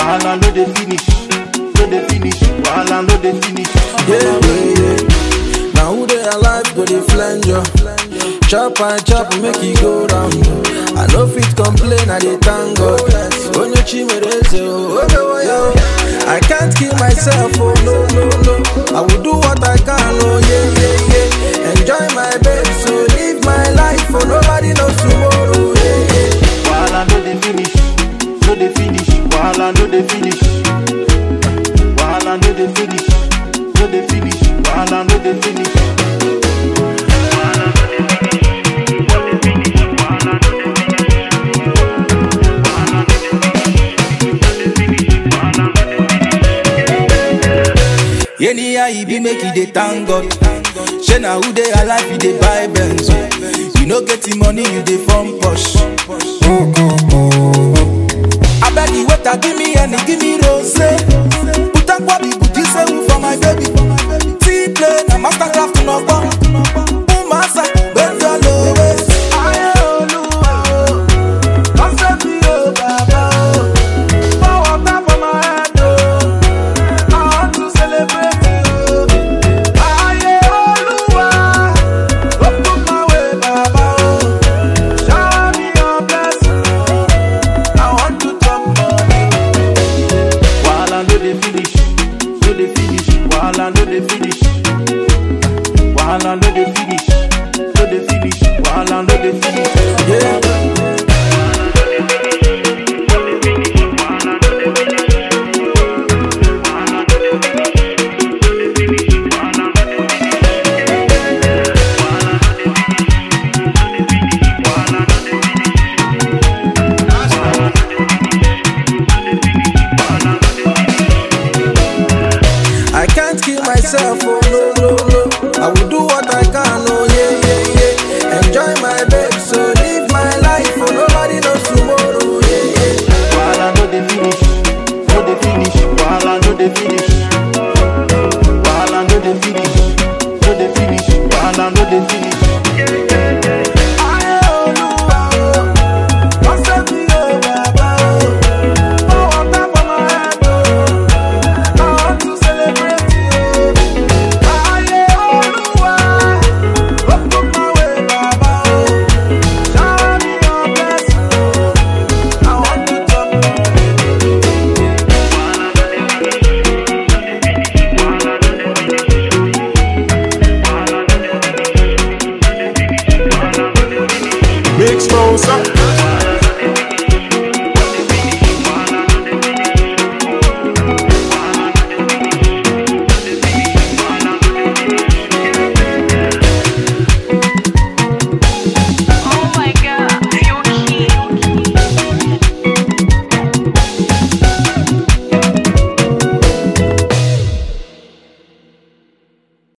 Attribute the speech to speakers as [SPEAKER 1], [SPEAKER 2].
[SPEAKER 1] wahala no dey finish, no dey finish, wahala no dey finish.
[SPEAKER 2] Yeah, yeah, yeah. Now who they alive go they flange you? Chop and chop make it go round. I no fit complain, I dey thank God. Onye chimereze, oh, oh, oh, oh. I can't kill myself, oh no, no, no. I will do what I can, oh yeah, yeah, yeah. Enjoy my babe, so live my life, oh nobody knows tomorrow, yeah, yeah.
[SPEAKER 1] Wahala no dey finish, no dey finish, wahala no dey finish. Wahala no dey finish, no dey finish, wahala no dey finish.
[SPEAKER 2] Anyhow e be make you dey thank God. Shey na who dey alive you dey buy Benz. You no get the money you dey form posh. Abeg the waiter give me any give me rose. Put up what the booty say for my baby. Tea play na mastercraft no gbọ́. Umasa bend your low waist. Ayé olúwa o, come save me o bàbá o. Pour water for my head o. I want to celebrate you. Ayé Olúwa, open my way, Baba o. Shower me your blessing. I want to chop money.
[SPEAKER 1] Wahala no dey finish, no dey finish, wahala no dey finish. Wahala no dey finish, no dey finish, wahala no dey finish.
[SPEAKER 2] Yeah. I can't kill myself, oh no, no, no. I will do what I can, oh yeah, yeah, yeah. Enjoy my babe, so live my life, oh nobody knows tomorrow, yeah, yeah.
[SPEAKER 1] Wahala no dey finish, no dey finish, wahala no dey finish. Wahala no dey finish, no dey finish, wahala no dey finish.
[SPEAKER 2] Ayé Olúwa o, come save me o Baba o. Pour water for my head o. I want to celebrate you. Ayé Olúwa, open my way Baba o. Shower me your blessing o. I want to chop money.
[SPEAKER 3] Big Smosa.